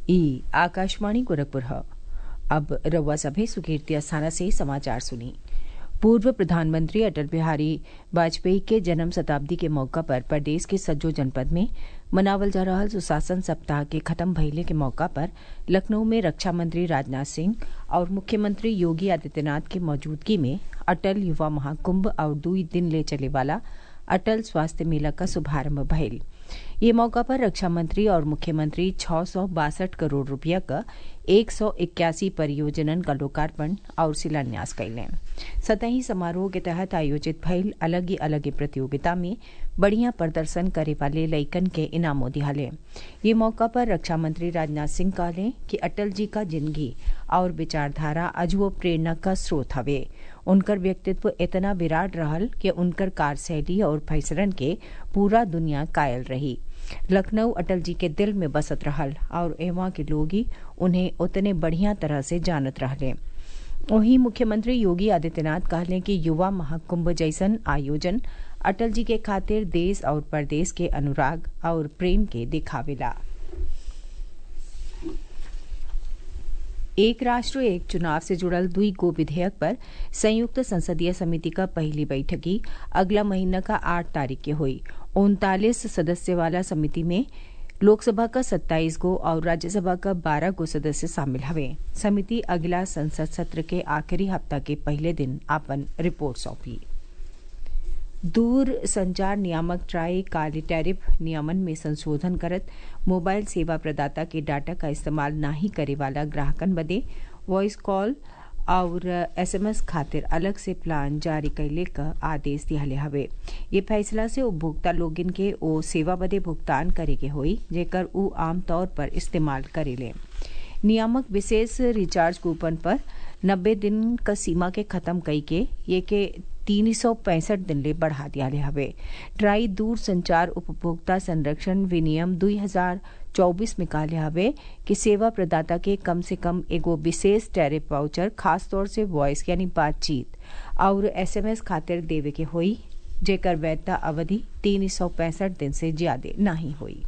ई आकाशवाणी गोरखपुर है अब रउआ सभे सुकीर्ति अस्थाना से समाचार सुनी पूर्व प्रधानमंत्री अटल बिहारी वाजपेयी के जन्म शताब्दी के मौका पर प्रदेश के सज्जो जनपद में मनावल जा रहा सुशासन सप्ताह के खत्म भइले के मौका पर लखनऊ में रक्षा मंत्री राजनाथ सिंह और मुख्यमंत्री योगी आदित्यनाथ की मौजूदगी में अटल युवा महाकुंभ और दुई दिन ले चले वाला अटल स्वास्थ्य मेला का शुभारंभ भइल ये मौका पर रक्षा मंत्री और मुख्यमंत्री छह सौ बासठ करोड़ रुपया का एक सौ इक्यासी परियोजनन का लोकार्पण और शिलान्यास कैले सतही समारोह के तहत आयोजित भइल अलग ही अलग प्रतियोगिता में बढ़िया प्रदर्शन करे वाले लइकन के इनामों दिहाले ये मौका पर रक्षा मंत्री राजनाथ सिंह कहले कि अटल जी का जिंदगी और विचारधारा अजुओ प्रेरणा का स्रोत हवे उनकर व्यक्तित्व इतना विराट रहल कि उनकर कार्यशैली और फैसलन के पूरा दुनिया कायल रही लखनऊ अटल जी के दिल में बसत रहल और एवं के लोग ही उन्हें उतने बढ़िया तरह से जानत रहले वहीं मुख्यमंत्री योगी आदित्यनाथ कहले कि युवा महाकुंभ जैसन आयोजन अटल जी के खातिर देश और प्रदेश के अनुराग और प्रेम के दिखावेला एक राष्ट्र एक चुनाव से जुड़ल दुई गो विधेयक पर संयुक्त संसदीय समिति का पहली बैठकी अगला महीना का आठ तारीख के हुई उनतालीस सदस्य वाला समिति में लोकसभा का सत्ताईस गो और राज्यसभा का बारह गो सदस्य शामिल हवे समिति अगला संसद सत्र के आखिरी हफ्ता के पहले दिन अपन रिपोर्ट सौंपी दूर संचार नियामक ट्राई काले टैरिफ नियमन में संशोधन करत मोबाइल सेवा प्रदाता के डाटा का इस्तेमाल नहीं करे वाला ग्राहकन बदे वॉइस कॉल और एसएमएस खातिर अलग से प्लान जारी कैले का आदेश दियाले हवे ये फैसला से उपभोक्ता लोगिन के ओ सेवा बदे भुगतान करे के होई जेकर ऊ आमतौर पर इस्तेमाल करेले नियामक विशेष रिचार्ज कूपन पर नब्बे दिन का सीमा के खत्म कई के ये के तीन सौ पैंसठ दिन ले बढ़ा दिया हवे ट्राई दूर संचार उपभोक्ता संरक्षण विनियम दुई हजार चौबीस में कहले हवे कि सेवा प्रदाता के कम से कम एगो विशेष टैरिफ वाउचर खासतौर से वॉइस यानी बातचीत और एसएमएस खातिर देवे के होई जेकर वैधता अवधि तीन सौ पैंसठ दिन से ज्यादा नहीं हुई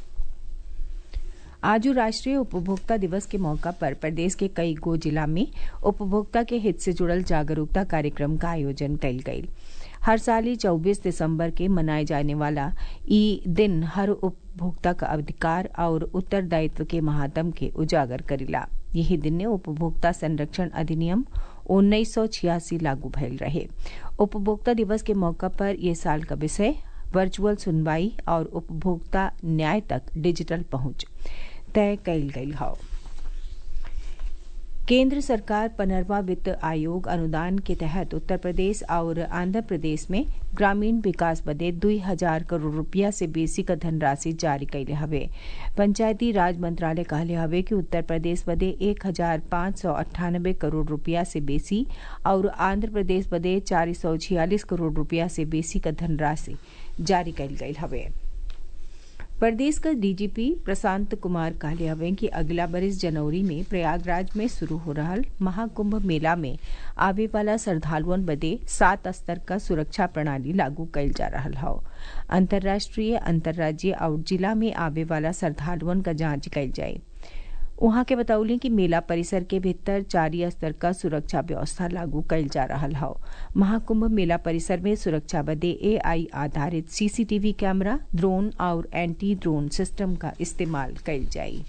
आज राष्ट्रीय उपभोक्ता दिवस के मौका पर प्रदेश के कई गो जिला में उपभोक्ता के हित से जुड़ल जागरूकता कार्यक्रम का आयोजन कल गयी हर साल ही चौबीस दिसंबर के मनाए जाने वाला ई दिन हर उपभोक्ता का अधिकार और उत्तरदायित्व के महात्म के उजागर करेला यही दिन ने उपभोक्ता संरक्षण अधिनियम उन्नीस सौ छियासी लागू भयल रहे उपभोक्ता दिवस के मौका पर यह साल का विषय वर्चुअल सुनवाई और उपभोक्ता न्याय तक डिजिटल पहुंच तय कल गई है केंद्र सरकार पनरवा वित्त आयोग अनुदान के तहत उत्तर प्रदेश और आंध्र प्रदेश में ग्रामीण विकास बदे दुई हजार करोड़ रुपया से बेसी का धनराशि जारी कैले हवे पंचायती राज मंत्रालय कहले हवे कि उत्तर प्रदेश बदे एक हजार पाँच सौ अट्ठानबे करोड़ रुपया से बेसी और आंध्र प्रदेश बदे चार सौ छियालीस करोड़ रुपया से बेसी का धनराशि जारी कैल गई हवे प्रदेश का डीजीपी प्रशांत कुमार कहले हवे कि अगला बरिस जनवरी में प्रयागराज में शुरू हो रहा महाकुंभ मेला में आवे वाला श्रद्धालुअन बदे सात स्तर का सुरक्षा प्रणाली लागू कैल जा रहा है अंतर्राष्ट्रीय अंतर्राज्यीय और जिला में आवे वाला श्रद्धालुअन का जांच कैल जाये वहां के बतौली कि मेला परिसर के भीतर चारि स्तर का सुरक्षा व्यवस्था लागू कैल जा रहा है महाकुंभ मेला परिसर में सुरक्षा बदे एआई आधारित सीसीटीवी कैमरा ड्रोन और एंटी ड्रोन सिस्टम का इस्तेमाल कैल जाये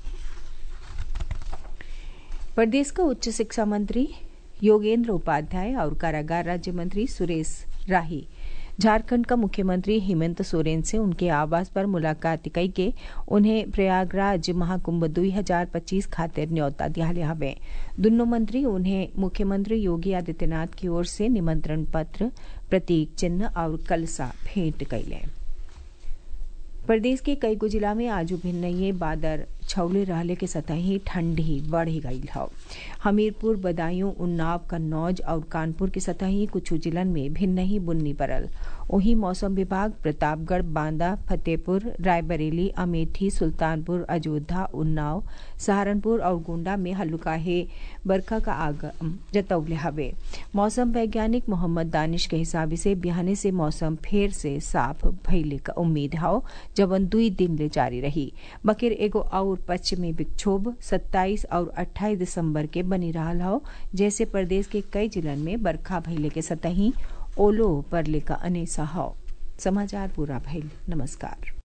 प्रदेश का उच्च शिक्षा मंत्री योगेंद्र उपाध्याय और कारागार राज्य मंत्री सुरेश राही झारखंड का मुख्यमंत्री हेमंत सोरेन से उनके आवास पर मुलाकात कई के उन्हें प्रयागराज महाकुंभ 2025 खातिर न्यौता दियाले हवे दोनों मंत्री उन्हें मुख्यमंत्री योगी आदित्यनाथ की ओर से निमंत्रण पत्र प्रतीक चिन्ह और कलसा भेंट कैले प्रदेश के कई गो जिला में आज भिन्न बादर छौले रहले के सतही ठंडी बढ़ गई है हमीरपुर बदायूं उन्नाव कन्नौज और कानपुर के सतही कुछ जिलन में भिन्न ही बुन्नी पड़ल वहीं मौसम विभाग प्रतापगढ़ बांदा फतेहपुर रायबरेली अमेठी सुल्तानपुर अयोध्या उन्नाव सहारनपुर और गोंडा में हल्लुकाहे बरखा का आगम जतौले हवे मौसम वैज्ञानिक मोहम्मद दानिश के हिसाब से बिहाने से मौसम फेर से साफ भइले का उम्मीद है जवन दुई दिन ले जारी रही बकिर एगो और पूर्व पश्चिमी विक्षोभ 27 और 28 दिसंबर के बनी रहा हो जैसे प्रदेश के कई जिलन में बरखा भइले के सतही ओलो परले का अनेसा हो समाचार पूरा भइल नमस्कार